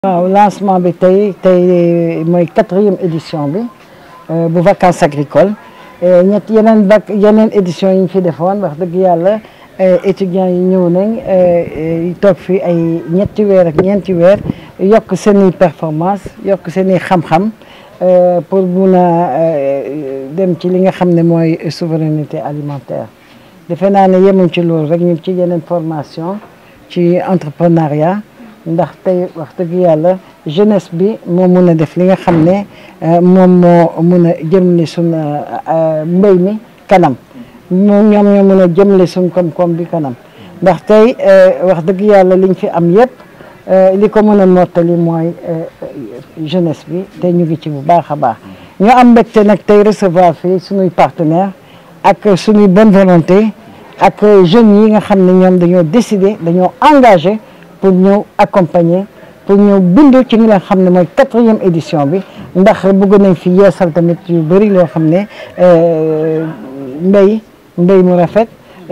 waaw lancement bi tey tey mooy quatrième édition bi bu vacances agricoles ñett yeneen vac yeneen édition yi ñu fi defoon wax dëgg yàlla étudiants yi ñëw nañ toog fi ay ñetti weer ak ñeenti weer yokk seen i performance yokk seen i xam-xam pour mun a dem ci li nga xam ne mooy souveraineté alimentaire defe naa ne yemuñ ci loolu rek ñu ci yeneen formation ci entrepreneuriat ndax tey wax dëgg yàlla jeunesse bi moo mun a def li nga xam ne moom moo mun a jëmle suñ mbéy mi kanam moom ñoom ñoo mun a jëmle suñ koom-koom bi kanam ndax tey wax dëgg yàlla liñ fi am yëpp li ko mën a mottali mooy jeunesse bi te ñu ngi ci bu baax a baax ñu am mbégte nag tey recevoir fii suñuy partenaire ak suñuy bonne volonté ak jeunes yi nga xam ne ñoom dañoo décider dañoo engagé pour ñëw accompagner pour ñëw bindu ci li nga xam ne mooy quatrième édition bi ndax bëgg nañ fi yeesal tamit yu bëri loo xam ne mbéy mbéy mu rafet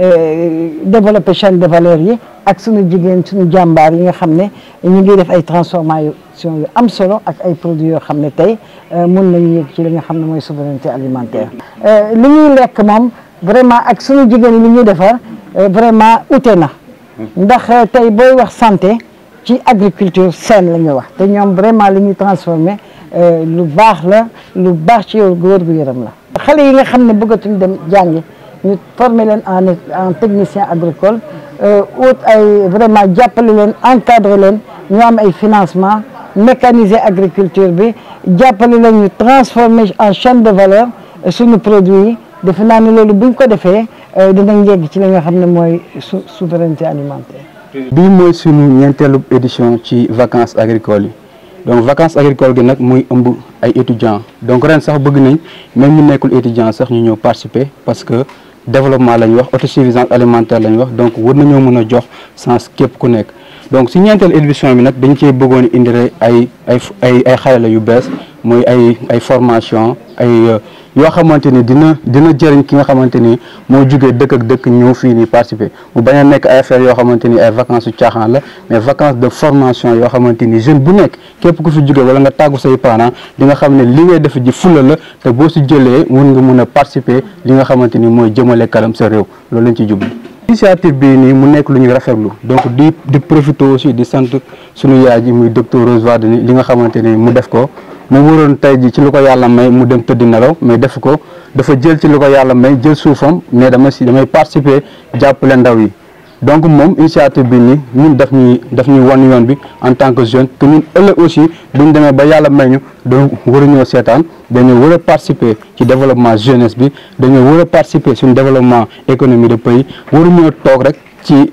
développer chaîne de valeur yi ak suñu jigéen suñu jàmbaar yi nga xam ne ñu ngi def ay transformation yu am solo ak ay produits yoo xam ne tey mun nañu yëg ci li nga xam ne mooy souveraineté alimentaire li ñuy lekk moom vraiment ak suñu jigéen yi li ñuy defar vraiment ute na ndax tey booy wax santé ci agriculture saine la ñuy wax te ñoom vraiment li ñuy transformé lu baax la lu baax ci yow góor gu yaram la xale yi nga xam ne bëggatuñ dem jàngi ñu former leen en en technicien agricole ut ay vraiment jàppale leen encadrer leen ñu am ay financement mécaniser agriculture bi jàppale leen ñu transformer en chaîne de valeur suñu produit yi defe naa ne loolu buñ ko defee dinañ yegg ci li nga xam ne mooy su souveraineté alimentaire. bii mooy sunu ñeenteelu édition ci vacances agricoles yi donc vacances agricoles gi nag muy ëmb ay étudiants donc ren sax bëgg nañ même ñu nekkul étudiant sax ñu ñëw participer parce que développement la ñu wax autosuffisance alimentaire la ñu wax donc war nañoo mën a jox sens képp ku nekk. donc si ñeenteelu édition bi nag dañ cee bëggoon indi ay ay ay ay xarala yu bees muy ay ay formation ay yoo xamante ni dina dina jëriñ ki nga xamante ni moo jugee dëkk ak dëkk ñëw fii nii participer mu bañ a nekk ay affaires yoo xamante ni ay vacances yu caaxaan la mais vacances de formation yoo xamante ni jeune bu nekk képp ku fi jugee wala nga tàggu say parents di nga xam ne li ngay def ji fula la te boo si jëlee mun nga mun a participer li nga xamante ni mooy jëmale kanam sa réew loolu lañ ci jublu. initiative bii nii mu nekk lu ñuy rafetlu donc di di profité aussi di sant suñu yaay ji muy docteur Rose Wardini li nga xamante ni mu def ko mu waroon tey ji ci lu ko yàlla may mu dem tëdd nelaw mais def ko dafa jël ci lu ko yàlla may jël suufam mais dama si damay participer jàppale ndaw yi donc moom initiative bi nii ñun daf ñuy daf ñuy wan yoon bi en tant que jeune que ñun ëllëg aussi buñ demee ba yàlla may ñu donc waruñoo seetaan dañoo war a participer ci développement jeunesse bi dañoo war a participer suñu développement économie de pays waruñoo toog rek ci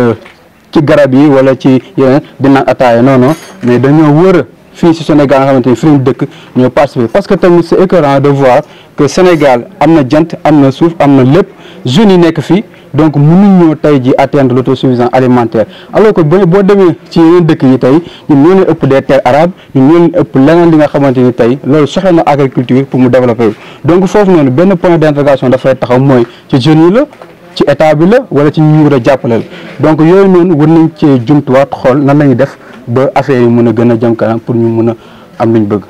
ci garab yi wala ci yeneen di naan ataaya non non mais dañoo war a fii si Sénégal nga xamante ni fi ñu dëkk ñoo participer parce que tamit c'est écœurant de voir que Sénégal am na jant am na suuf am na lépp jeunes yi nekk fii donc mënuñoo tey ji atteindre l'autosuffisance alimentaire alors que boo boo demee ci yeneen dëkk yi tey ñun ñoo leen ëpp des terres arabes ñun ñoo leen ëpp leneen li nga xamante ni tey loolu soxla na agriculture pour mu développer donc foofu noonu benn point d'interrogation dafay taxaw mooy ci jeunes yi la ci état bi la wala ci ñu war a jàppaleel donc yooyu noonu war nañ cee jumtuwaat xool nan la ñuy def ba affaire yi mën a gën a jëm kanam pour ñu mën a am luñ bëgg